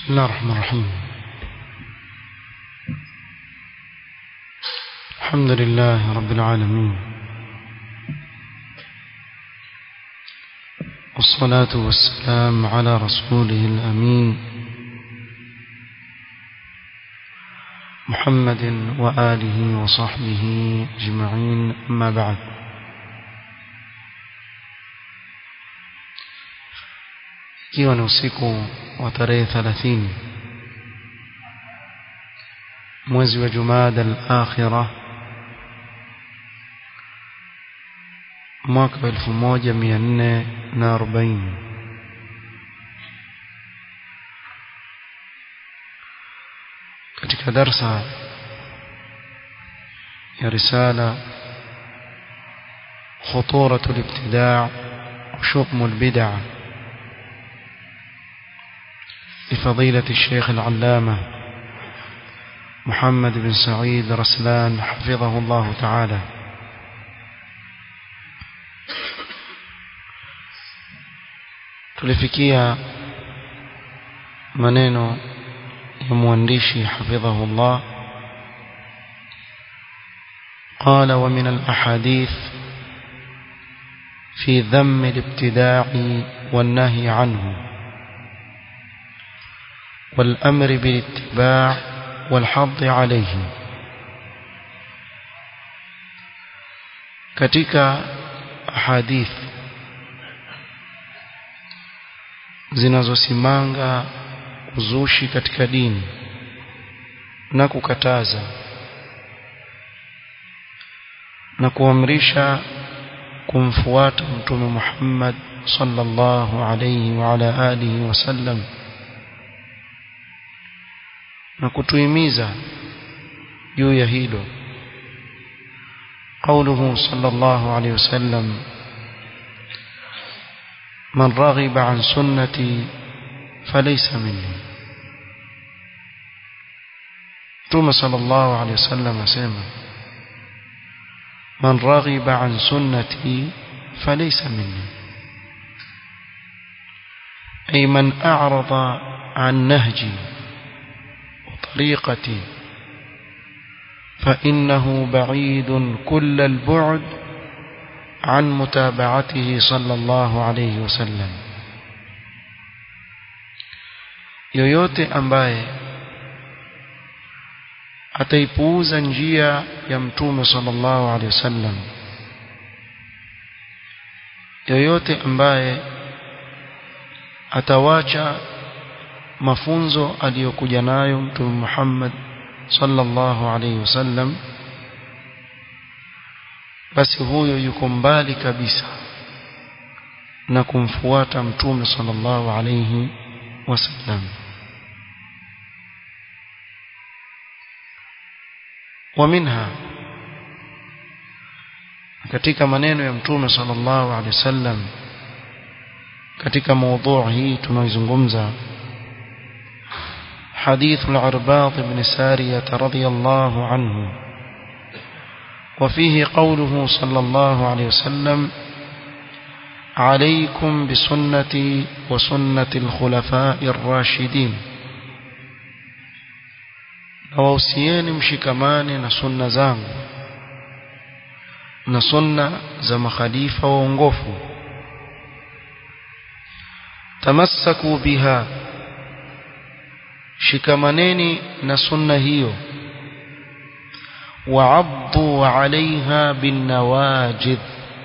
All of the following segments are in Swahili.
بسم الله الرحمن الرحيم الحمد لله رب العالمين والصلاة والسلام على رسوله الأمين محمد وآله وصحبه أجمعين أما بعد ikiwa ni usiku wa tarehe 30 mwezi wa Jumada al-Akhirah mwaka 1440 katika darsa ya risala خطورة الابتداع وشؤم البدع لفضيلة الشيخ العلامة محمد بن سعيد رسلان حفظه الله تعالى tulifikia maneno ya mwandishi hafidhahu Allah قال ومن الأحاديث في ذم الابتداع والنهي عنه والأمر بالاتباع والحظ عليه katika ahadith zinazosimanga uzushi katika dini na kukataza na kuamrisha kumfuata mtume Muhammad sallallahu alayhi wa ala alihi wasallam na kutuhimiza juu ya hilo قوله صلى الله عليه وسلم من رغب عن سنتي فليس مني ثم صلى الله عليه وسلم سيما من رغب عن سنتي فليس مني أي من أعرض عن نهجي وطريقتي فإنه بعيد كل البعد عن متابعته صلى الله عليه وسلم yoyote ambaye ataipuuza njia ya mtume sallallahu alaihi wasallam yoyote ambaye atawacha mafunzo aliyokuja nayo mtume Muhammad sallallahu alaihi wasallam basi huyo yuko mbali kabisa na kumfuata mtume sallallahu alaihi wasallam ومنها katika maneno ya mtume sallallahu alaihi wasallam katika mada hii tunaizungumza حديث العرباط بن سارية رضي الله عنه وفيه قوله صلى الله عليه وسلم عليكم بسنتي وسنة الخلفاء الراشدين nawausieni mshikamane na sunna zangu na sunna za makhalifa waongofu tamassaku biha shikamaneni na sunna hiyo wa'addu 'alayha bin nawajid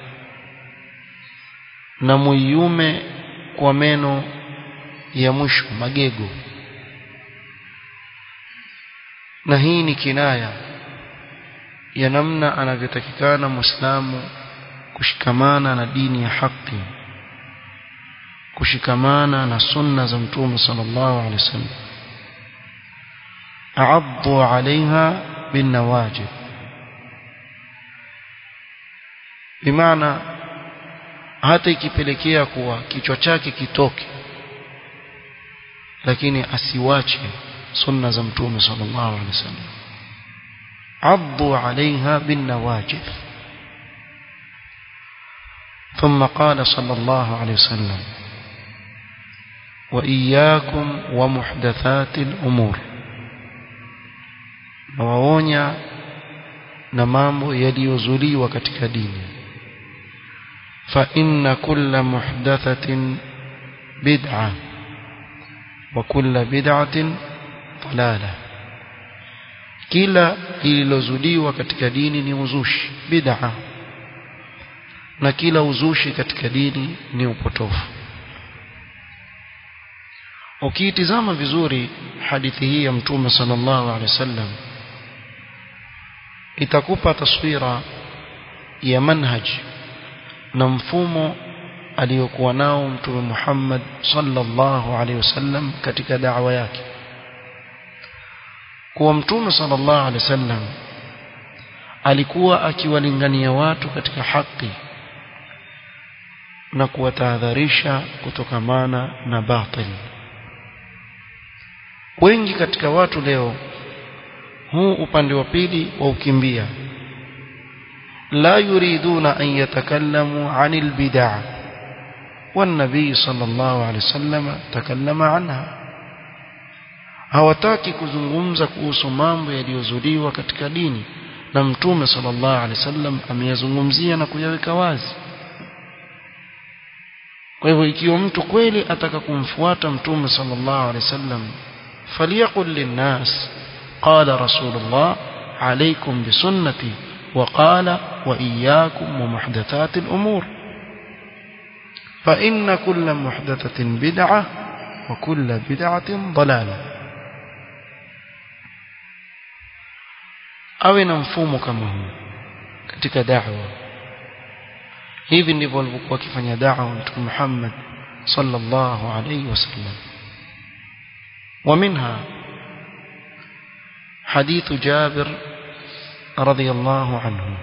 na muyume kwa meno ya mwisho magego na hii ni kinaya ya namna anavyotakikana muislamu kushikamana na dini ya haki kushikamana na sunna za mtume sallallahu alaihi wasallam a'addu 'alayha bin nawajid bimaana hata ikipelekea kuwa kichwa chake kitoke lakini asiwache sunna za mtume sallallahu alaihi wasallam addu alaiha bin nawajid ثم قال صلى الله عليه وسلم وإياكم ومحدثات الأمور nawaonya na mambo yaliyozuliwa katika dini fa inna kulla muhdathatin bid'a wa kulla bid'atin dalala kila lililozuliwa katika dini ni uzushi bid'a na kila uzushi katika dini ni upotofu ukiitizama vizuri hadithi hii ya mtume sallallahu alaihi wasallam itakupa taswira ya manhaj na mfumo aliyokuwa nao mtume Muhammad sallallahu alaihi wasallam katika da'wa yake kuwa mtume sallallahu alaihi wasallam alikuwa akiwalingania watu katika haki na kuwatahadharisha kutokamana na batil wengi katika watu leo huu upande wa pili wa ukimbia la yuriduna an yatakallamu anil bid'ah والنبي صلى الله عليه وسلم تكلم عنها hawataki kuzungumza kuhusu mambo yaliyozuliwa katika dini na mtume sallallahu alaihi wasallam ameyazungumzia na kuyaweka wazi kwa hivyo ikiwa mtu kweli ataka kumfuata mtume sallallahu alaihi wasallam فليقل للناس قال رسول الله عليكم بسنتي وقال وإياكم ومحدثات الأمور فإن كل محدثة بدعة وكل بدعة ضلالة awe na mfumo kama huu katika da'wa hivi ndivyo walivyokuwa wakifanya da'wa mtume Muhammad sallallahu alayhi wasallam ومنها حديث جابر رضي الله عنه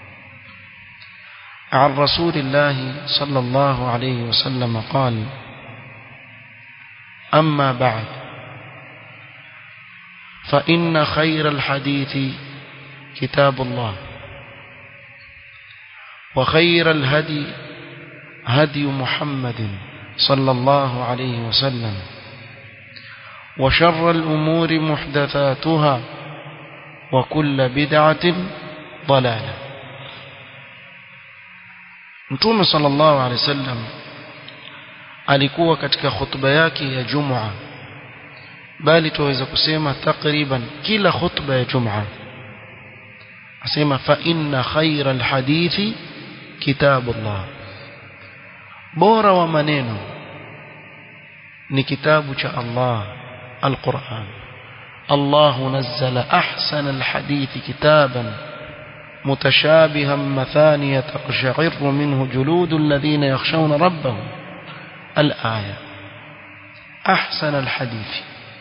عن رسول الله صلى الله عليه وسلم قال أما بعد فإن خير الحديث كتاب الله وخير الهدي هدي محمد صلى الله عليه وسلم وشر الأمور محدثاتها وكل بدعة ضلالة Mtume sallallahu alaihi wasallam alikuwa katika khutba yake ya Jum'a bali tuweza kusema takriban kila khutba ya Jum'a asema fa inna khayra alhadithi kitabullah bora wa maneno ni kitabu cha Allah القرآن الله نزل أحسن الحديث كتابا متشابها مثانية تقشعر منه جلود الذين يخشون ربهم الآية أحسن الحديث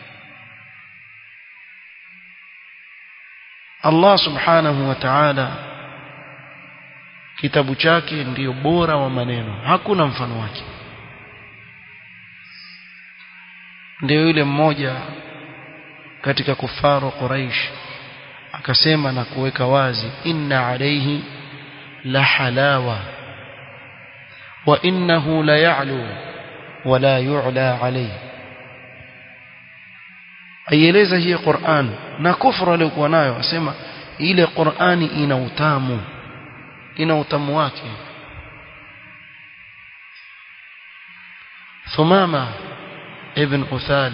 الله سبحانه وتعالى kitabu chake ndiyo bora wa maneno hakuna mfano wake ndio yule mmoja katika kufaru Quraish akasema na kuweka wazi inna alayhi la halawa wa innahu la ya'lu wa la yu'la alayhi aieleza hii Qur'an na kufra aliyokuwa nayo asema ile Qur'ani ina utamu ina utamu wake Thumama ابن أثال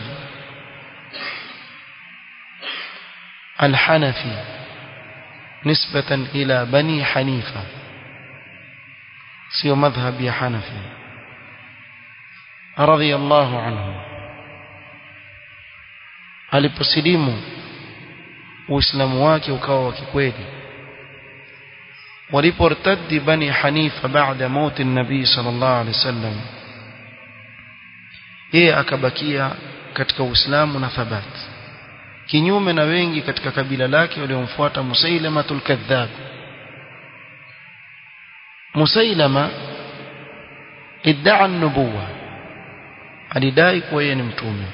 الحنفي نسبة إلى بني حنيفة سيو مذهب يا حنفي رضي الله عنه aliposilimu uislamu wake ukawa wa kikweli waliportadi bani hanifa baada mauti nabii sallallahu alaihi wasallam yeye akabakia katika Uislamu na thabati kinyume na wengi katika kabila lake waliomfuata Musailamatul Kadhab Musailama iddaa an-nubuwa alidai kuwa yeye ni mtume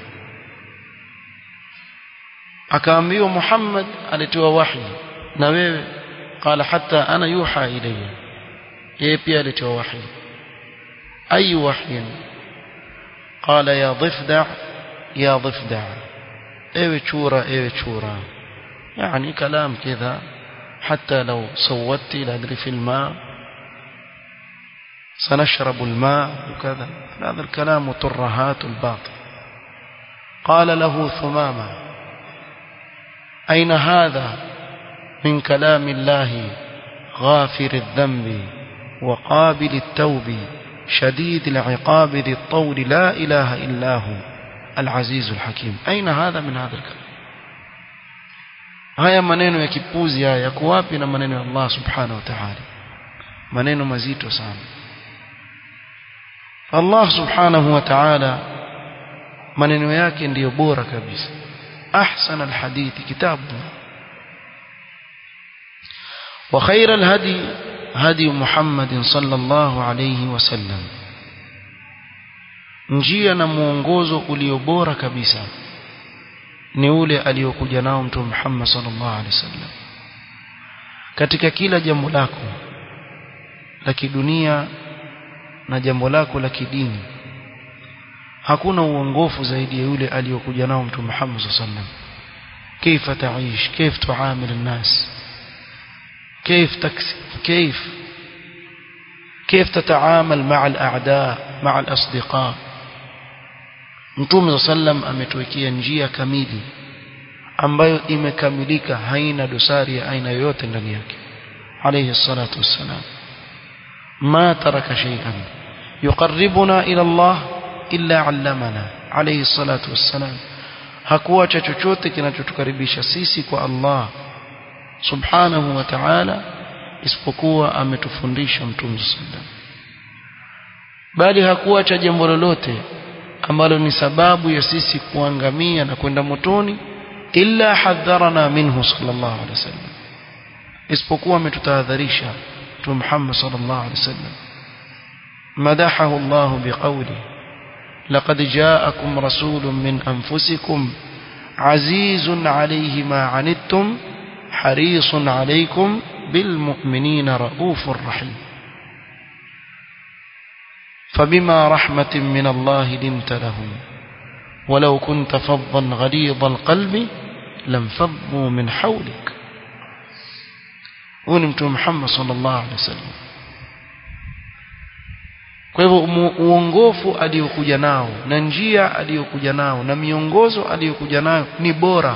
akaambiwa Muhammad alitoa wahi na wewe qala hatta ana yuha ilayya yeye pia alitoa wahi ayu wahyin قال يا ضفدع يا ضفدع ايوه شورى ايوه شورى يعني كلام كذا حتى لو صوتت لا ادري في الماء سنشرب الماء وكذا هذا الكلام ترهات الباطل قال له ثمامة أين هذا من كلام الله غافر الذنب وقابل التوب شديد العقاب ذي الطول لا إله إلا هو العزيز الحكيم أين هذا من هذا الكلام haya maneno ya kipuzi haya yako wapi na maneno ya Allah subhanahu wa ta'ala maneno mazito sana Allah subhanahu wa ta'ala maneno yake ndiyo bora kabisa ahsan alhadithi kitabu wa khair alhadi hadi Muhammad sallallahu alayhi wasallam njia na muongozo ulio bora kabisa ni ule aliyokuja nao mtume Muhammad sallallahu alaihi wasallam katika kila jambo lako la kidunia na jambo lako la kidini hakuna uongofu zaidi ya yule aliyokuja nao mtume Muhammad sallallahu alaihi wasallam كيف تعيش كيف تعامل الناس كيف تكسب كيف كيف تتعامل مع الأعداء مع الأصدقاء Mtume sallam ametuwekea njia kamili ambayo imekamilika haina dosari ya aina yoyote ndani yake alayhi salatu wassalam ma taraka shay'an yuqarribuna ila Allah illa 'allamana alayhi salatu wassalam hakuacha chochote kinachotukaribisha sisi kwa Allah subhanahu wa ta'ala isipokuwa ametufundisha mtume sallam bali hakuacha jambo lolote ambalo ni sababu ya sisi kuangamia na kwenda motoni illa hadharana minhu sallallahu alaihi wasallam isipokuwa ametutahadharisha tu Muhammad sallallahu alaihi wasallam madahahu Allah biqawli laqad ja'akum rasulun min anfusikum azizun alayhi ma anittum harisun alaykum bil mu'minina raufur rahim فبما رحمة من الله لنت لهم ولو كنت فظا غليظ القلب لانفضوا من حولك ونمت محمد صلى الله عليه وسلم kwa hivyo uongofu aliyokuja nao na njia aliyokuja nao na miongozo aliyokuja nayo ni bora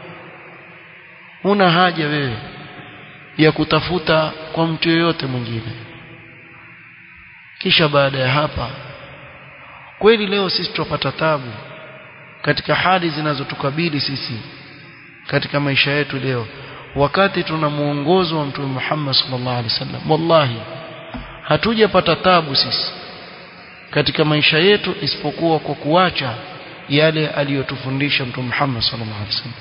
huna haja wewe ya kutafuta kwa mtu yoyote mwingine kisha baada ya hapa kweli leo sisi tupata tabu katika hali zinazotukabili sisi katika maisha yetu leo wakati tuna muongozo wa mtume Muhammad sallallahu alaihi wasallam wallahi hatujapata tabu sisi katika maisha yetu isipokuwa kwa kuacha yale aliyotufundisha mtume Muhammad sallallahu alaihi wasallam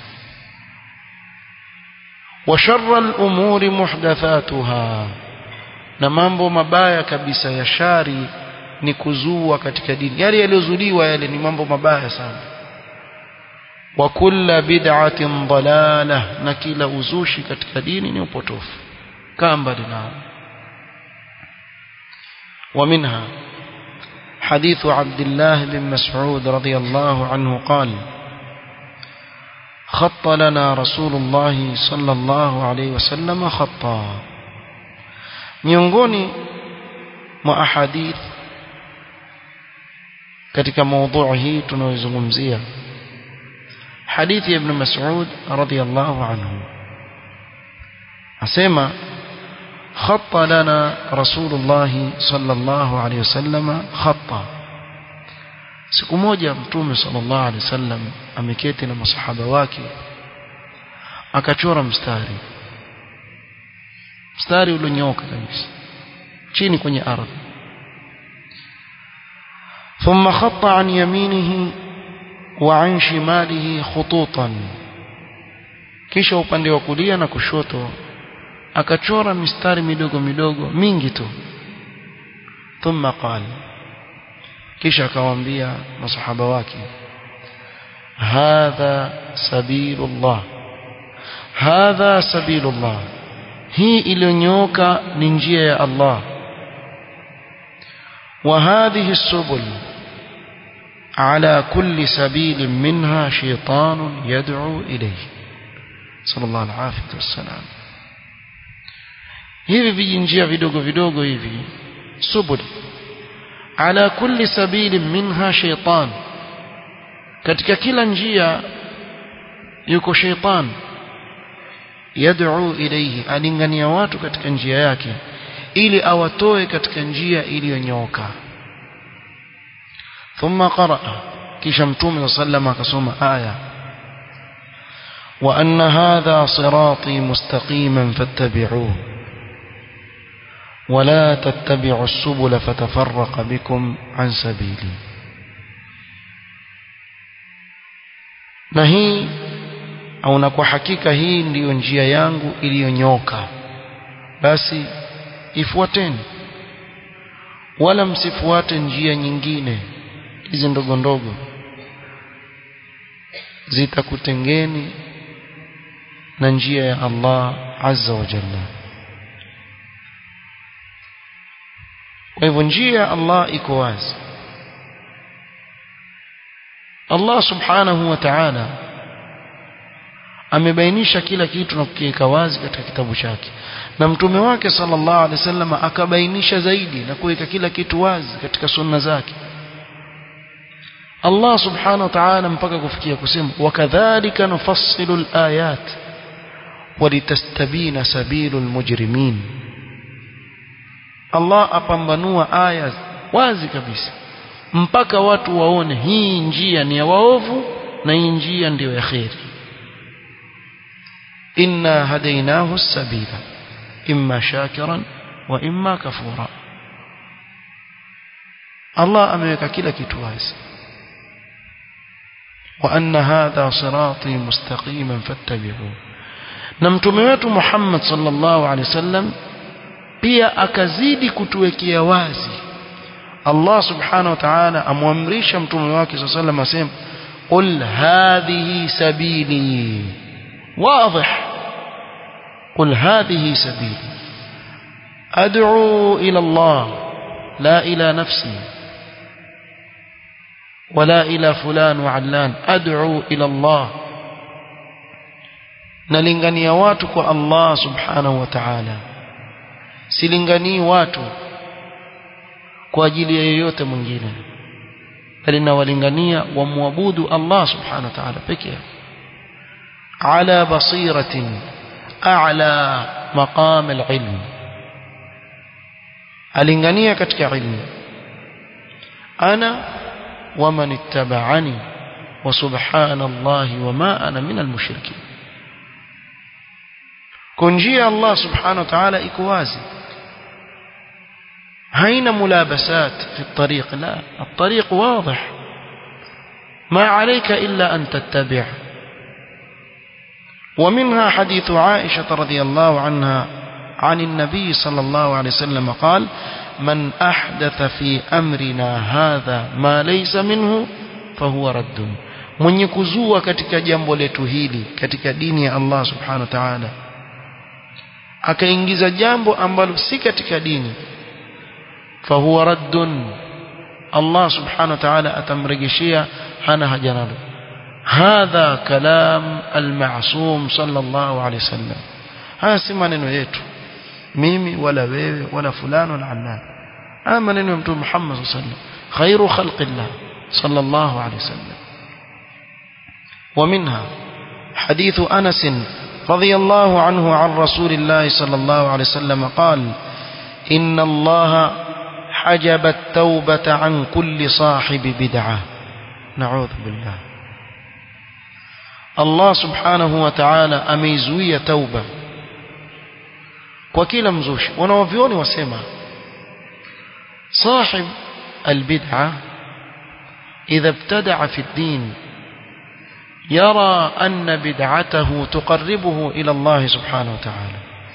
wa sharra al-umuri muhdathatuha na mambo mabaya kabisa ya shari ni kuzua katika dini yale yaliyozuliwa yale ni mambo mabaya sana wa kulla bid'atin dalalah na kila uzushi katika dini ni upotofu kaa mbali nao ومنها حديث عبد الله بن مسعود رضي الله عنه قال خط لنا رسول الله صلى الله عليه وسلم خطا miongoni mwa ahadith katika mada hii tunayozungumzia hadithi ya ibn Mas'ud radiyallahu anhu asema خط لنا رسول الله صلى الله عليه وسلم خطا siku moja mtume sallallahu alaihi wasallam ameketi na masahaba wake akachora mstari mstari ulionyooka kabisa chini kwenye ardhi ثم خط عن يمينه وعن شماله خطوطا kisha upande wa kulia na kushoto akachora mistari midogo midogo mingi tu thumma qala kisha akawaambia masahaba wake hadha sabilullah hadha sabilullah hii iliyonyooka ni njia ya Allah wa hadhihi subul على كل سبيل منها شيطان يدعو إليه صلى الله العافية والسلام hivi vijinjia vidogo vidogo hivi subul ala kulli sabilin minha shaytan katika kila njia yuko shaytan yad'u ilayhi alingania watu katika njia yake ili awatoe katika njia iliyonyooka thumma qaraa kisha mtume sallam akasoma aya wa anna hadha sirati mustaqiman fattabi'uhu ولا تتبعوا السبل فتفرق بكم عن سبيلي na hii au na kwa hakika hii ndiyo njia yangu iliyonyoka basi ifuateni wala msifuate njia nyingine hizi ndogo ndogo zitakutengeni na njia ya Allah azza wa jalla kwa hivyo njia ya Allah iko wazi Allah subhanahu wa ta'ala amebainisha kila kitu na kukiweka wazi katika kitabu chake na mtume wake sallallahu alaihi wasallam akabainisha zaidi na kuweka kila kitu wazi katika sunna zake Allah subhanahu wa ta'ala mpaka kufikia kusema wakadhalika nufassilu alayat walitastabina sabilul mujrimin Allah apambanua aya wazi kabisa mpaka watu waone hii njia ni ya waovu na hii njia ndiyo ya kheri inna hadainahu sabila imma shakiran wa imma kafura Allah ameweka kila kitu wazi wa anna hadha sirati mustaqiman fattabi'uhu na mtume wetu Muhammad sallallahu alaihi wasallam pia akazidi kutuwekea wazi Allah subhanahu wa ta'ala amwamrisha mtume wake sallallahu alaihi wasallam asema qul hadhihi sabili واضح قل هذه سبيلي أدعو إلى الله لا إلى نفسي ولا إلى فلان وعلان أدعو إلى الله nalingania watu kwa Allah subhanahu wa ta'ala silinganii watu kwa ajili ya yeyote mwingine bali nawalingania wamwabudu Allah subhanahu wa ta'ala peke yake على بصيرة أعلى مقام العلم alingania katika ilmu ana waman ittaba'ani wa subhanallahi wama ana minal mushrikin kunjia Allah subhanahu wa ta'ala iko wazi haina mulabasat fi الطريق لا الطريق واضح ما عليك إلا أن تتبعه ومنها حديث عائشة رضي الله عنها عن النبي صلى الله عليه وسلم قال من أحدث في أمرنا هذا ما ليس منه فهو رد mwenye kuzua katika jambo letu hili katika dini ya Allah subhanahu wa ta'ala akaingiza jambo ambalo si katika dini fahuwa raddun Allah subhanahu wa ta'ala atamrejeshia hana haja nalo هذا كلام المعصوم صلى الله عليه وسلم haya si maneno yetu mimi wala wewe wala fulani wala allan haya maneno ya mtume Muhammad sallallahu alaihi wasallam khairu khalqillah sallallahu alaihi wasallam ومنها حديث أنس رضي الله عنه عن رسول الله صلى الله عليه وسلم قال إن الله حجب التوبة عن كل صاحب بدعة نعوذ بالله Allah subhanahu wa ta'ala ameizuia tauba kwa kila mzushi wanaovioni wasema sahib albid'a idha ibtada'a fi ad-din yara anna bid'atahu tuqarribuhu ila Allah subhanahu wa ta'ala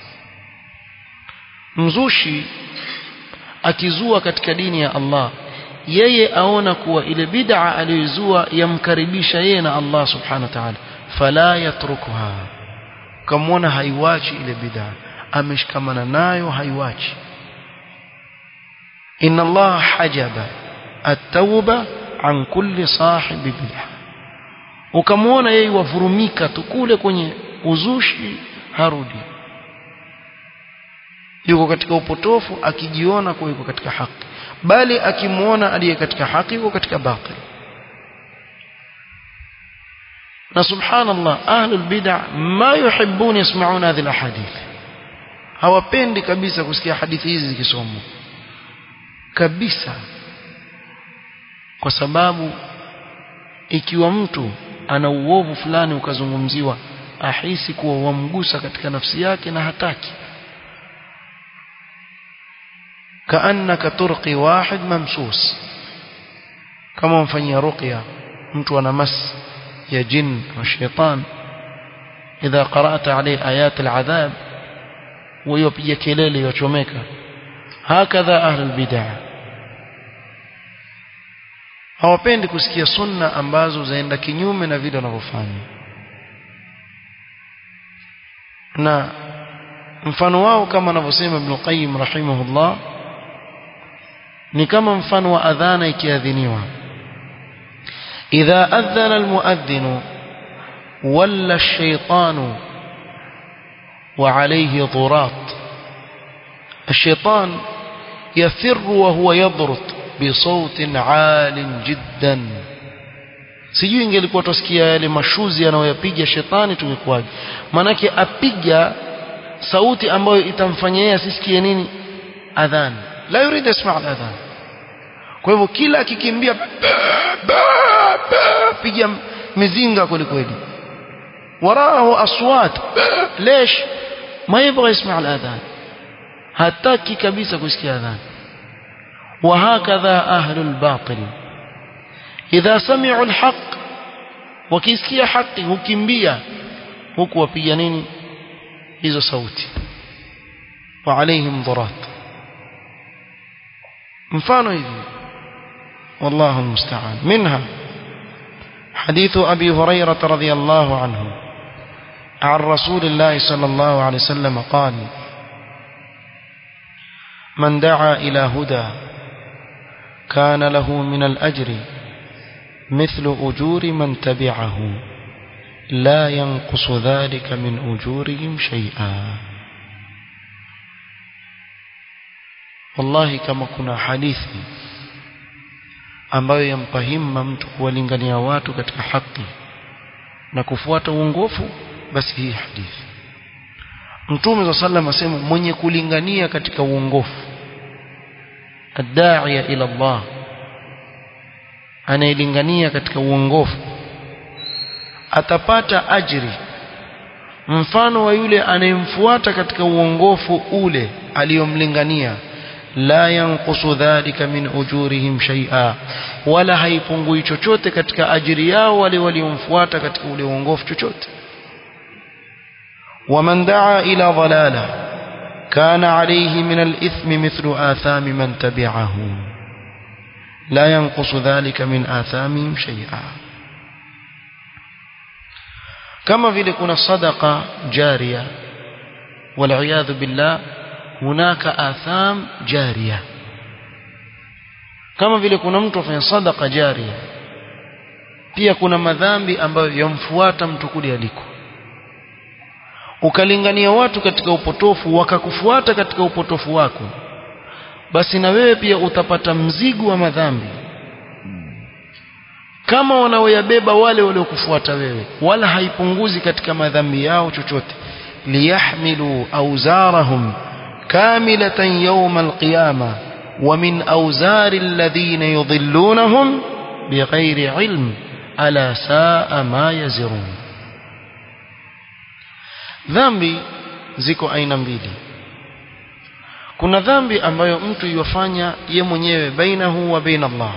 mzushi akizua katika dini ya Allah yeye aona kuwa ile bid'a aliyozua yamkaribisha yeye na Allah subhanahu wa ta'ala fala yatrukuha kamwona haiwachi ile bid'a ameshikamana nayo haiwachi inna Allah hajaba at-tauba an kulli sahibi bid'ah ukamwona yeye wavurumika tu kule kwenye uzushi harudi yuko katika upotofu akijiona kuwa yuko katika haki bali akimwona aliye katika haki yuko katika batil na subhanallah ahlul bid'ah ma yuhibbun yasma'una hadhihi alahadith hawapendi kabisa kusikia hadithi hizi zikisomwa kabisa kwa sababu ikiwa mtu ana uovu fulani ukazungumziwa ahisi kuwa wamgusa katika nafsi yake na hataki kaannaka turqi wahid mamsus kama mfanyia ruqya mtu ana mas ya jin wa shaitan idha qara'ta alayhi ayat al'adhab ويوبيا kelele yochomeka hakadha ahlul bid'ah hawapendi kusikia sunna ambazo zaenda kinyume na vile wanavyofanya na mfano wao kama anavyosema Ibn Qayyim rahimahullah ni kama mfano wa adhana ikiadhiniwa idha adhana almuadhdhin walla ash-shaytanu وعليه ضراط الشيطان يفر وهو يضرط بصوت عال جدا sijui ingelikuwa tusikia yale mashuzi anayoyapiga shetani tungekuwaje manake apiga sauti ambayo itamfanya yeye asisikie nini adhan la yurid yasma adhan kwa hivyo kila akikimbia piga mizinga kweli kweli وراه أصوات ليش ما يبغى يسمع الأذان هتاكي كبيسة كسكي أذان وهكذا أهل الباطل إذا سمعوا الحق وكيسكي حق هكمبيا هكو وبيانيني إذا صوتي وعليهم ضرات مفانو hivi والله المستعان منها حديث أبي هريرة رضي الله عنه عن رسول الله صلى الله عليه وسلم قال من دعا إلى هدى كان له من الأجر مثل أجور من تبعه لا ينقص ذلك من أجورهم شيئا والله كما كنا حديثي ambayo yampa himma mtu kuwalingania watu katika haki na kufuata uongofu basi hii hadithi Mtume صلى الله عليه asema mwenye kulingania katika uongofu adda'iya ila Allah anayelingania katika uongofu atapata ajri mfano wa yule anayemfuata katika uongofu ule aliyomlingania la yanqusu dhalika min ujurihim shay'a wala haipungui chochote katika ajiri yao wale waliomfuata katika ule uongofu chochote ومن دعا إلى ضلالة كان عليه من الإثم مثل آثام من تبعه لا ينقص ذلك من آثامهم شيئا كما vile kuna sadaqa jariya والعياذ بالله هناك آثام جارية kama vile kuna mtu afanya sadaqa jariya pia kuna madhambi ambayo yamfuata mtu kule aliko ukalingania watu katika upotofu wakakufuata katika upotofu wako basi na wewe pia utapata mzigo wa madhambi kama wanaoyabeba wale waliokufuata wewe wala haipunguzi katika madhambi yao chochote liyahmilu awzarahum kamilatan yawm alqiyama ومن أوزار الذين يضلونهم بغير علم ألا ساء ما يزرون dhambi ziko aina mbili kuna dhambi ambayo mtu yofanya ye mwenyewe bainahu wa baina Allah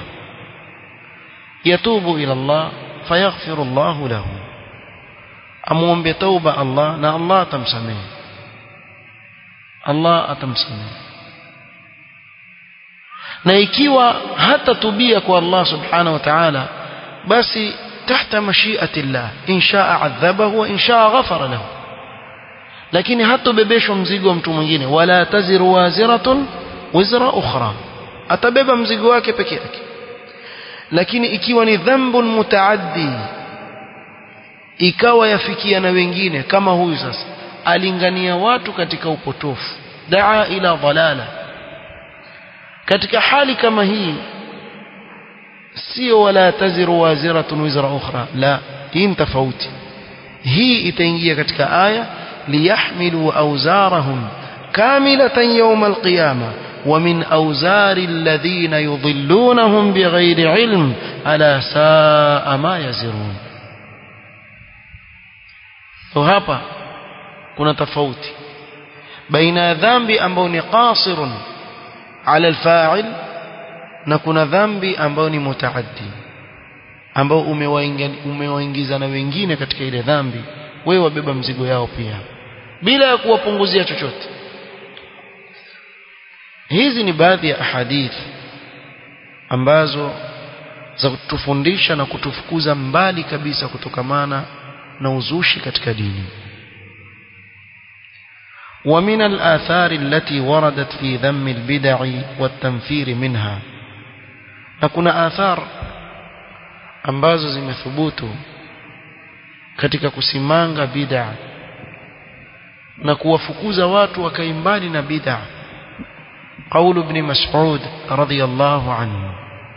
yatubu ila Allah fayaghfiru Allah lahu amuombe tauba Allah na Allah atamsamehe Allah atamsamehe na ikiwa hata tubia kwa Allah subhanahu wa ta'ala basi tahta mashiati Allah in shaa adhabahu wa in shaa ghafara lahu lakini hatobebeshwa mzigo wa mtu mwingine wala taziru waziratun wizra ukhra atabeba mzigo wake peke yake lakini ikiwa ni dhambun mutaaddi ikawa yafikia na wengine kama huyu sasa alingania watu katika upotofu daa ila dhalala katika hali kama hii sio wala taziru waziratun wizra ukhra la hii ni tofauti hii itaingia katika aya liyahmilu awzarahum kamilatan yawm alqiyama ومن أوزار الذين يضلونهم بغير علم ألا ساء ما يزرون وهapa kuna tofauti baina ya dhambi ambayo ni qasirun ala alfa'il na kuna dhambi ambayo ni mutaaddi ambao umewaingiza na wengine katika ile dhambi wewe wabeba mzigo yao pia bila ya kuwapunguzia chochote hizi ni baadhi ya ahadith ambazo za kutufundisha na kutufukuza mbali kabisa kutokamana na uzushi katika dini ومن الآثار التي وردت في ذم البدع والتنفير منها نكون آثار ambazo zimethubutu katika kusimanga bid'a na kuwafukuza watu wakaimbali na bid'a قول ابن مسعود رضي الله عنه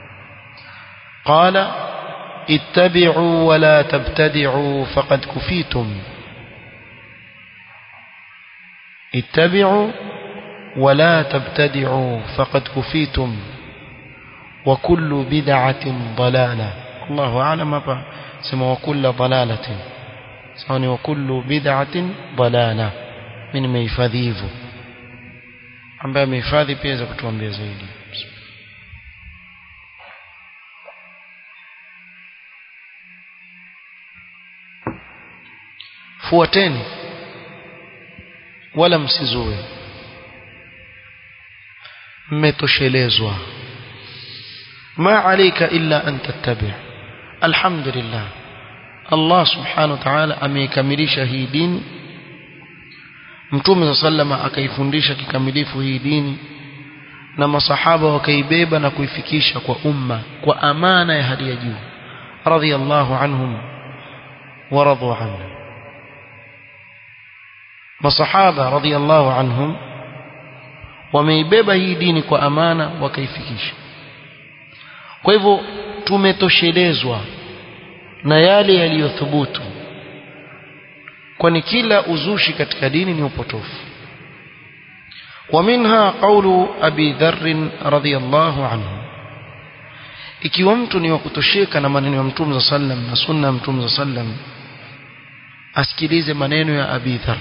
قال اتبعوا ولا تبتدعوا فقد كفيتم اتبعوا ولا تبتدعوا فقد كفيتم وكل بدعة ضلالة الله أعلم أبا سمى وكل ضلالة سمى وكل بدعة ضلالة من ميفذيذ ambaye amehifadhi pia za kutuambia zaidi fuateni wala msizue mmetoshelezwa ma alayka illa an tattabi' alhamdulillah Allah subhanahu wa ta'ala ameikamilisha hii dini Mtume sallama akaifundisha kikamilifu hii dini na masahaba wakaibeba na kuifikisha kwa umma kwa amana ya hali ya juu radhiyallahu anhum wa radu anhu masahaba radhiyallahu anhum wameibeba hii dini kwa amana wakaifikisha kwa hivyo tumetoshelezwa na yale yaliyothubutu kwani kila uzushi katika dini ni upotofu ومنها قول أبي ذر رضي الله عنه ikiwa mtu ni wa kutosheka na maneno ya mtume sallam na sunna ya mtume sallam asikilize maneno ya Abi Dharr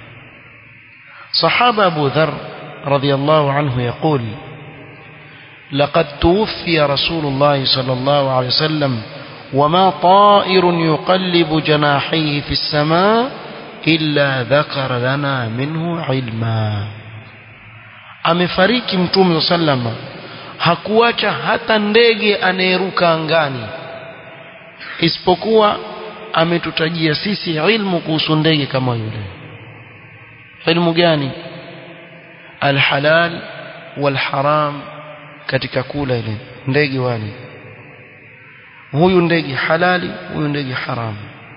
sahaba Abu Dharr radiyallahu anhu يقول لقد توفي رسول الله صلى الله عليه وسلم وما طائر يقلب جناحيه في السماء إلا ذكر لنا منه علما amefariki mtume sallama hakuacha hata ndege anayeruka angani isipokuwa ametutajia sisi ilmu kuhusu ndege kama yule ilmu gani alhalal walharam katika kula ile ndege wale huyu ndege halali huyu ndege haramu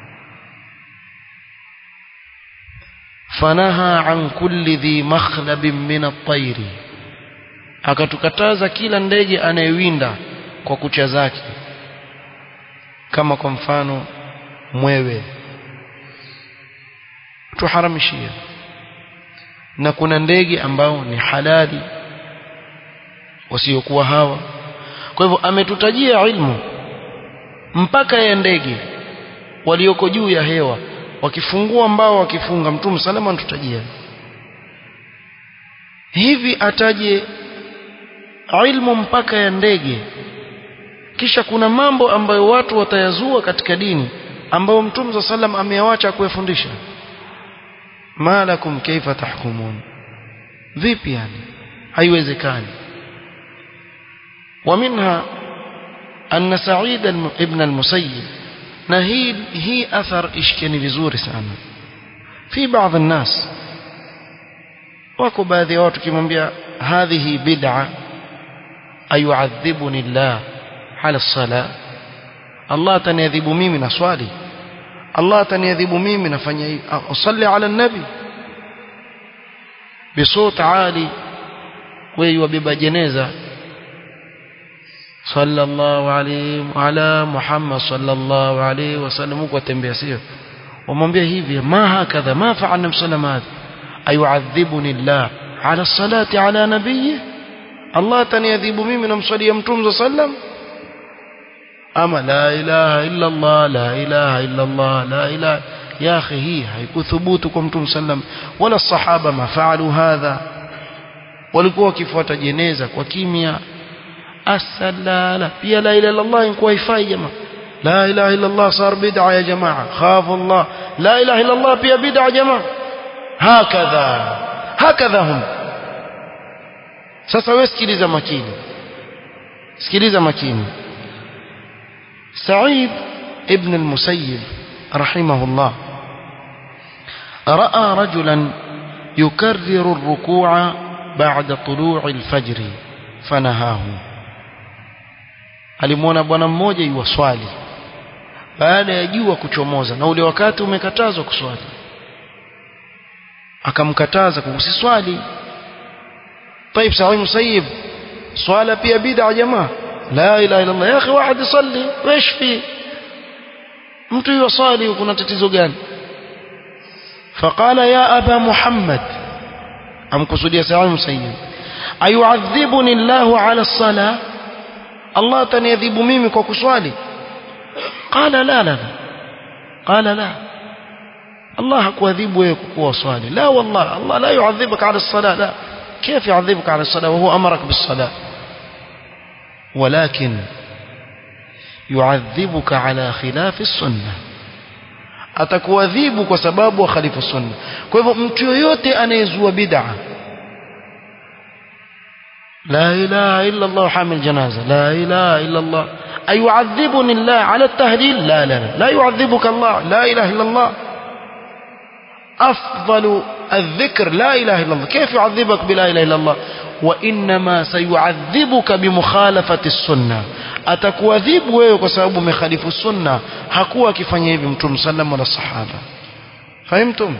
fanaha an kulli dhi makhlabin min at-tayr akatukataza kila ndege anayewinda kwa kucha zake kama kwa mfano mwewe tuharamishia na kuna ndege ambao ni halali wasiokuwa hawa kwa hivyo ametutajia ilmu mpaka ya ndege walioko juu ya hewa wakifungua mbao wakifunga mtume salama anatutajia hivi ataje ilmu mpaka ya ndege kisha kuna mambo ambayo watu watayazua katika dini ambayo mtume sa salam ameawacha kuyafundisha malakum kaifa tahkumun vipi yani haiwezekani ومنها أن سعيد ابن المسيب نهي هي أثر إشكني vizuri sana في بعض الناس wako baadhi ya watu kimwambia hadhihi bid'a ayuadhibuni Allah ala sala Allah ataniadhibu mimi na swali Allah ataniadhibu mimi nafanya hivi usalli ala nabi بصوت عالي wewe wabeba jeneza sallallahu alayhi wa ala muhammad sallallahu alayhi wasallam huko atembea sio wamwambia hivi ma hakadha ma fa'alna msalama ayu'adhibuni allah ala salati ala nabiyyi allah ataniadhibu mimi namswalia mtume sallam ama la ilaha illa allah la ilaha illa allah la ilaha ya akhi hii haikuthubutu kwa mtume sallam wala sahaba mafaalu hadha walikuwa wakifuata jeneza kwa kimya asalala pia la ilaha illallah inkuwa haifai jamaa la ilaha illallah sar bid'a ya jamaa khafu Allah la ilaha illallah pia bid'a jamaa hakadha hakadha hum sasa wewe sikiliza makini sikiliza makini Sa'id ibn al-Musayyib rahimahullah رأى رجلا يكرر الركوع بعد طلوع الفجر فنهاه alimwona bwana mmoja yuwaswali baada ya jua kuchomoza na ule wakati umekatazwa kuswali akamkataza kusiswali طيب سعيد مسيب swala pia bid'a jamaa la ilaha illa allah ya akhi واحد يصلي ايش في mtu yuwaswali kuna tatizo gani فقال يا ابا محمد amkusudia Sa'id Musayyib ayu'adhibuni Allahu 'ala as-salah Allah ataniadhibu mimi kwa kuswali qala la la qala la Allah hakuadhibu wewe kwa kuwa swali la wallah Allah la yu'adhibuka 'ala as-salah la كيف يعذبك على الصلاة وهو أمرك بالصلاة ولكن يعذبك على خلاف السنة atakuadhibu kwa sababu wakhalifu sunna kwa hivyo mtu yoyote anayezua bid'a la ilaha illa Allah hamil janaza la ilaha illa Allah ayu'adhibuni Allah ala at-tahlil la la la la yu'adhibuka Allah la ilaha illa Allah afdalu الذكر لا إله إلا الله كيف يعذبك بلا إله إلا الله وإنما سيعذبك بمخالفة السنة atakuadhibu wewe kwa sababu umekhalifu sunna hakuwa akifanya hivi mtume sallam wala sahaba fahimtum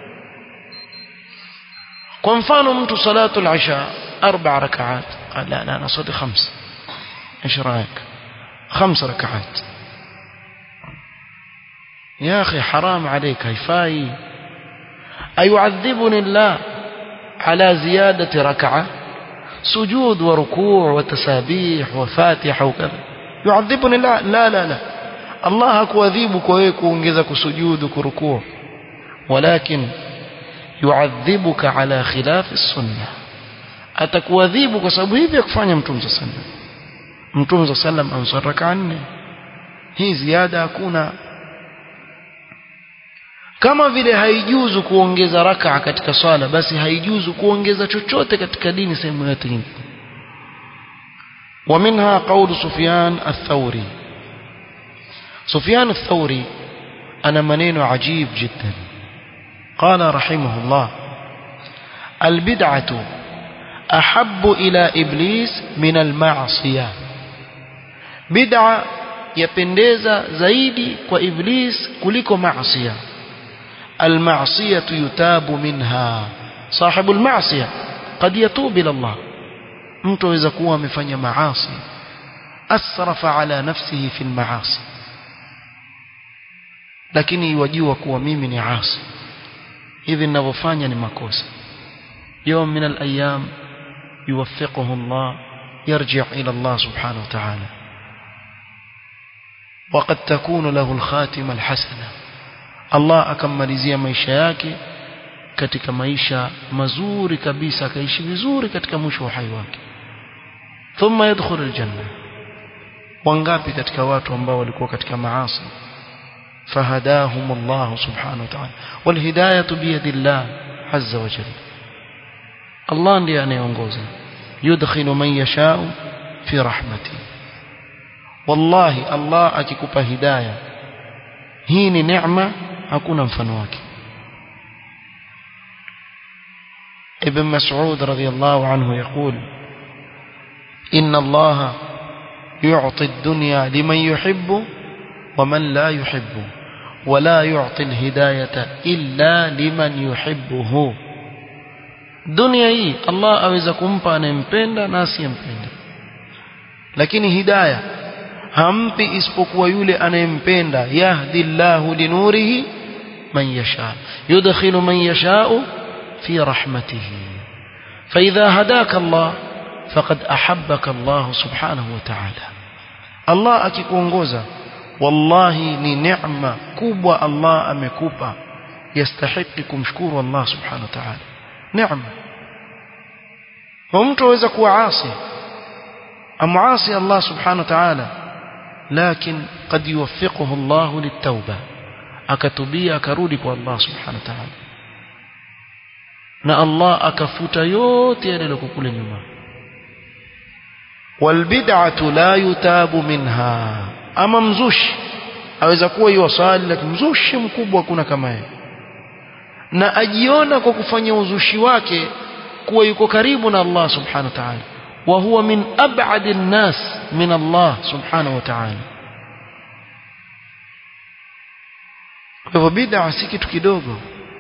kwa mfano mtu salatu al-isha arba rakaat la la nasali khams ايش رايك خمس ركعات يا اخي حرام عليك هيفاي أيعذبني الله على زيادة ركعة سجود وركوع وتسابيح وفاتحة وكذا يعذبني الله لا لا لا الله أكواذيبك ويكونجزك سجودك وركوع ولكن يعذبك على خلاف السنة atakuadhibu kwa sababu hivi ya kufanya mtume saa sallam mtume saa sallam ansar raka nne hii ziada hakuna kama vile haijuzu kuongeza raka katika swala basi haijuzu kuongeza chochote katika dini sehemu yote nyingine ومنها قول سفيان الثوري سفيان الثوري أنا منين عجيب جدا قال رحمه الله البدعة أحب إلى إبليس من المعصية بدعة يبندeza zaidi kwa iblis kuliko maasiya المعصية يتاب منها صاحب المعصية قد يتوب إلى الله mtu aweza kuwa amefanya maasi asrafa ala nafsihi fi almaasi lakini wajua kuwa mimi ni asi hivi ninavyofanya ni makosa يوم من الأيام يوفقه الله يرجع إلى الله سبحانه وتعالى وقد تكون له الخاتمة الحسنة Allah akammalizia maisha yake katika maisha mazuri kabisa akaishi vizuri katika mwisho wa hai wake thumma yadkhulu aljanna wangapi katika watu ambao walikuwa katika maasi fahadahum Allah subhanahu wa ta'ala wal hidayatu bi yadillah azza wa jalla Allah ndiye anayeongoza yudkhilu man yasha'u fi rahmati wallahi Allah akikupa hidayah hii ni neema hakuna mfano wake ابن مسعود رضي الله عنه يقول إن الله يعطي الدنيا لمن يحب ومن لا يحب ولا يعطي الهداية إلا لمن يحبه dunia hii Allah aweza kumpa anayempenda na asiyempenda lakini hidaya hampi isipokuwa yule anayempenda yahdi Allahu linurihi man yasha yudkhilu man yasha'u fi rahmatihi فإذا هداك الله فقد أحبك الله سبحانه وتعالى الله akikuongoza wallahi ni neema kubwa Allah amekupa yastahiki kumshukuru Allah subhanahu wa ta'ala neema ومtu aweza kuwa asi amuasi Allah subhanahu wa ta'ala لكن قد يوفقه الله للتوبة akatubia akarudi kwa Allah subhanahu wa ta'ala na Allah akafuta yote yale yaliyoko kule nyuma walbid'atu la yutabu minha ama mzushi aweza kuwa yuwasali lakini mzushi mkubwa kuna kama yeye na ajiona kwa kufanya uzushi wake kuwa yuko karibu na Allah subhanahu wa ta'ala wa huwa min ab'ad an-nas min Allah subhanahu wa ta'ala kwa hivyo bid'a si kitu kidogo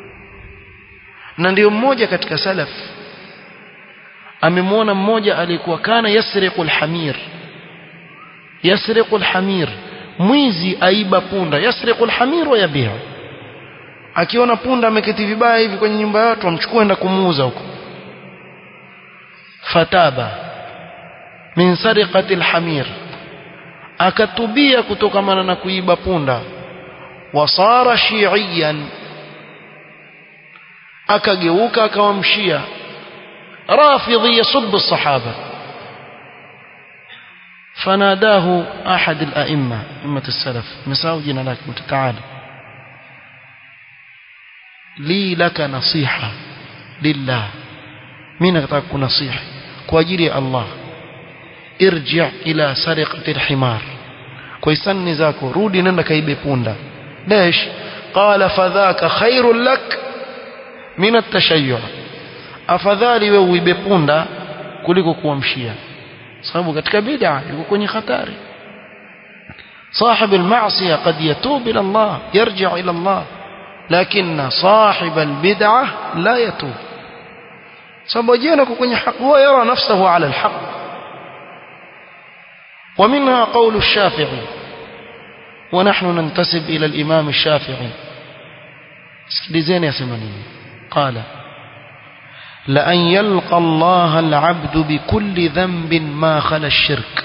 na ndio mmoja katika salaf amemwona mmoja aliyekuwa kana yasriqul hamir yasriqul hamir mwizi aiba punda yasriqul hamir wa yabiha akiona punda ameketi vibaya hivi kwenye nyumba ya watu amchukua enda kumuuza huko fataba min sariqati alhamir akatubia kutokamana na kuiba punda wasara shiiyan akageuka akawa mshia rafidhi yasubbu الصحابه فناداه احد الائمه ائمه السلف مساو جنا لك متعال لي لك نصيحه لله mimi nataka kunasihi kwa ajili ya Allah irji' ila sariqati alhimar kwa hisani zako rudi nenda kaibe punda dash qala fadhaka khairul lak min at-tashayyu' afadhali wewe uibe punda kuliko kuamshia sababu katika bid'a yuko kwenye hatari صاحب المعصية قد يتوب إلى الله يرجع إلى الله لكن صاحب البدعة لا يتوب sababu jiona kwenye haki huwa yara nafsahu ala alhaq ومنها قول الشافعي ونحن ننتسب إلى الإمام الشافعي اسكليزين يا سمانين قال لأن يلقى الله العبد بكل ذنب ما خلا الشرك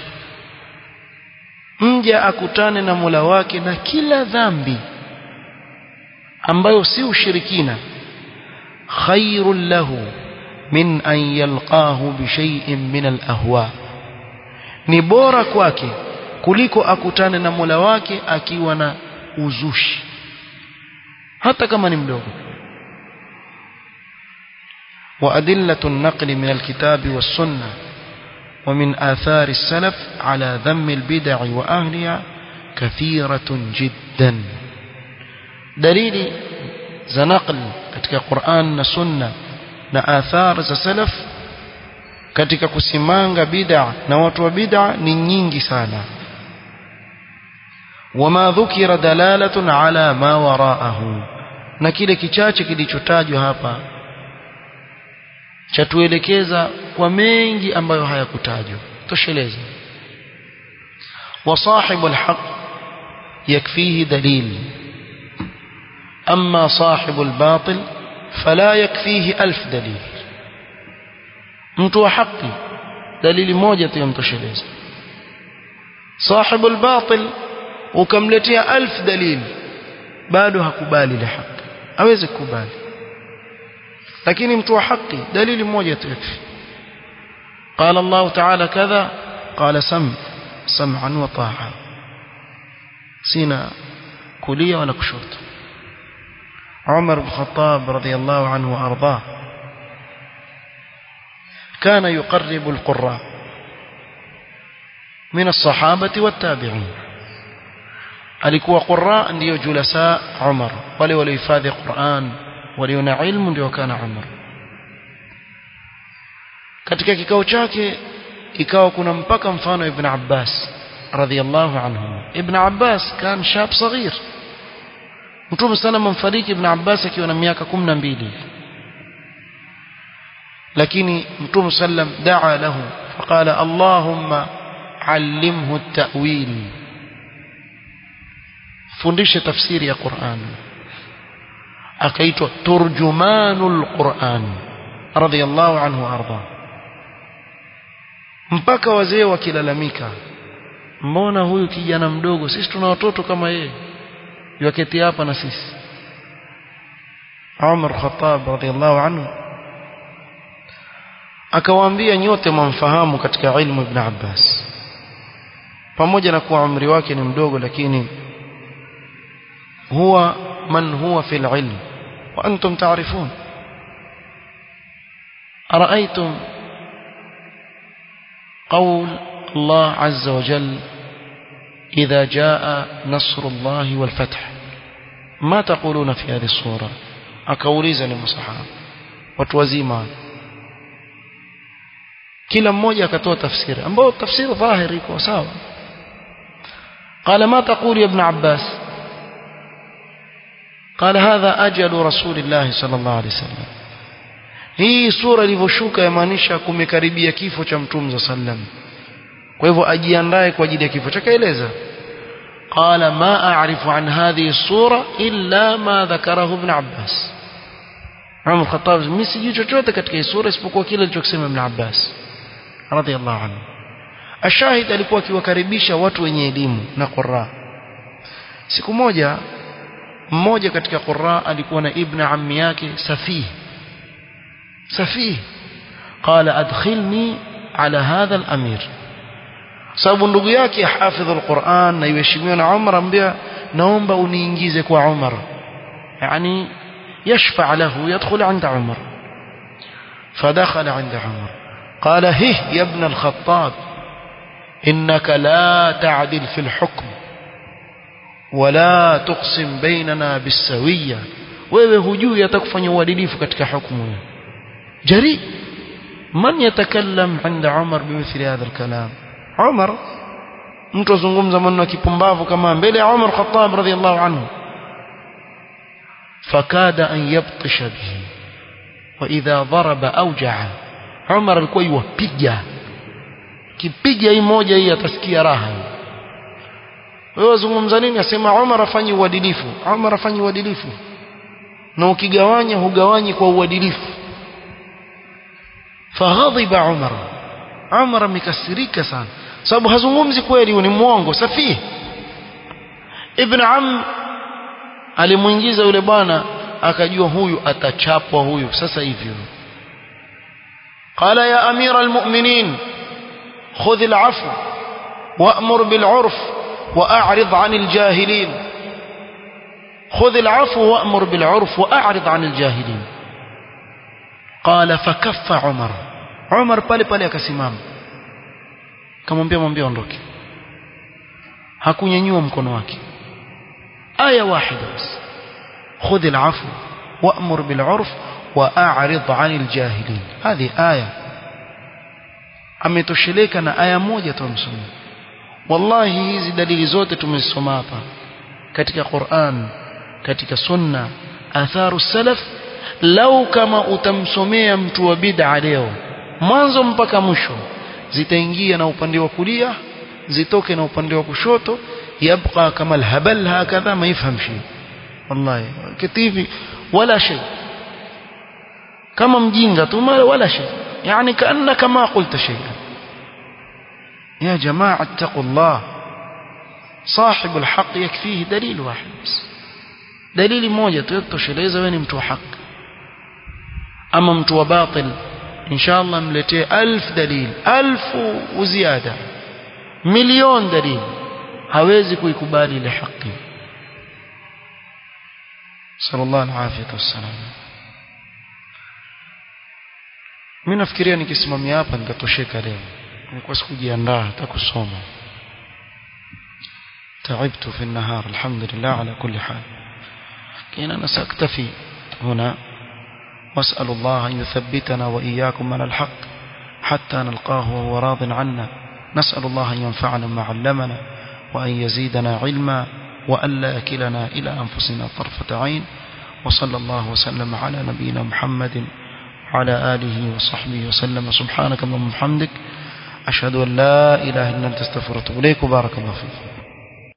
mja akutane na Mola wake na kila dhambi ambayo si ushirikina khairul lahu min an yalqahu bi shay'in min al-ahwa ni bora kwake kuliko akutane na Mola wake akiwa na uzushi hata kama ni mdogo وأدلة النقل من الكتاب والسنة ومن آثار السلف على ذم البدع وأهلها كثيرة جدا دليل زنقل katika Qur'an na Sunna na athar za salaf katika kusimanga bid'a na watu wa bid'a ni nyingi sana wama dhukira dalalatun ala ma waraahu na kile kichache kilichotajwa hapa chatuelekeza kwa mengi ambayo hayakutajwa tosheleza وصاحب الحق يكفيه دليل أما صاحب الباطل فلا يكفيه ألف دليل mtu wa haki dalili moja tu yamtosheleza sahibu albatil ukamletea alf dalili bado hakubali ile haki hawezi kukubali lakini mtu wa haki dalili moja tu yakfi قال الله تعالى كذا قال سمع سمعا وطاعة سينا كلية ولا كشوت عمر بن الخطاب رضي الله عنه وأرضاه كان يقرب القراء من الصحابة والتابعين alikuwa qurra ndio julasa Umar wale waliohifadhi Qur'an walio na ilmu ndio kana Umar katika kikao chake ikawa kuna mpaka mfano Ibn Abbas رضي الله عنهما ابن عباس كان شاب صغير متوم سنة من فريق ابن عباس كيونا مياكا كمنا بيلي لكن متوم سلم دعا له فقال اللهم علمه التأويل fundishe tafsiri ya Qur'an akaitwa turjumanul Qur'an radiyallahu anhu arda mpaka wazee wakilalamika mbona huyu kijana mdogo sisi tuna watoto kama yeye yaketi hapa na sisi Umar Khattab radiyallahu anhu akawaambia nyote mwamfahamu katika ilmu ibn Abbas pamoja na kuwa umri wake ni mdogo lakini هو من هو في العلم وأنتم تعرفون أرأيتم قول الله عز وجل إذا جاء نصر الله والفتح ما تقولون في هذه الصورة أكوليزا للمصحاب وتوزيما kila mmoja akatoa tafsiri ambao tafsiri dhahiri iko sawa قال ما تقول يا ابن عباس قال هذا أجل رسول الله صلى الله عليه وسلم hii sura ilivyoshuka yamaanisha kumekaribia kifo cha mtume za sallam kwa hivyo ajiandae kwa ajili ya kifo chake eleza qala ma a'rifu an hadhihi sura illa ma dhakarahu ibn abbas Umar Khattab mimi sijui chochote katika hii sura isipokuwa kile alichokisema ibn Abbas radiyallahu anhu ashahid alikuwa akiwakaribisha watu wenye elimu na qurra siku moja mmoja katika qurra alikuwa na ibn ammi yake safih safih qala adkhilni ala hadha al-amir sababu ndugu yake hafidh al-Qur'an na yuheshimiwa na Umar ambia naomba uniingize kwa Umar yani يشفع له يدخل عند عمر فدخل عند عمر قال هه يا ابن الخطاب إنك لا تعدل في الحكم ولا تقسم بيننا بالسوية wewe hujui atakufanya uadilifu katika hukumu jari man yatakallam inda Umar bimithli hadha alkalam Umar mtu azungumza maneno ya kipumbavu kama mbele ya Umar Khattab radhiyallahu anhu فكاد أن يبطش به وإذا ضرب أوجع عمر alikuwa yuwapiga kipiga hii moja hii atasikia raha wewe wazungumza nini asema Umar afanye uadilifu Umar afanye uadilifu na ukigawanya hugawanyi kwa uadilifu faghadhiba Umar Umar amekasirika sana sababu hazungumzi kweli ni mwongo safihi ibn am alimuingiza yule bwana akajua huyu atachapwa huyu sasa hivyo قال يا أمير المؤمنين خذ العفو وأمر بالعرف وأعرض عن الجاهلين خذ العفو وأمر بالعرف وأعرض عن الجاهلين قال فكف عمر عمر pale pale akasimama kamwambia mwambie ondoke hakunyanyua mkono wake آية واحدة بس خذ العفو وأمر بالعرف وأعرض عن الجاهلين هذه آية ametosheleka na aya moja tumsoma wallahi hizi dalili zote tumezisoma hapa katika Qur'an katika sunna atharu salaf lau kama utamsomea mtu wa bid'a leo mwanzo mpaka mwisho zitaingia na upande wa kulia zitoke na upande wa kushoto يبقى كما الهبل هكذا ما يفهم شيء والله كتيفي ولا شيء كما مجينغة ولا شيء يعني كأنك ما قلت شيئا يا جماعة اتقوا الله صاحب الحق يكفيه دليل واحد بس دليل موجة يتوشeleza wewe ni mtu wa haki ama mtu wa batil insha Allah mletee alf dalil alfu uziada milioni dalili hawezi kuikubali ile haki sallallahu alaihi wasallam mimi nafikiria nikisimamia hapa nikatosheka leo nilikuwa sikujiandaa hata kusoma تعبت في النهار الحمد لله على كل حال كأن أنا سأكتفي هنا وأسأل الله أن يثبتنا وإياكم على الحق حتى نلقاه وهو راض عنا نسأل الله أن ينفعنا ما علمنا وأن يزيدنا علما وأن لا يكلنا إلى أنفسنا طرفة عين وصلى الله وسلم على نبينا محمد وعلى آله وصحبه وسلم سبحانك اللهم وبحمدك أشهد أن لا إله إلا أنت استغفرك وأتوب إليك وبارك الله فيك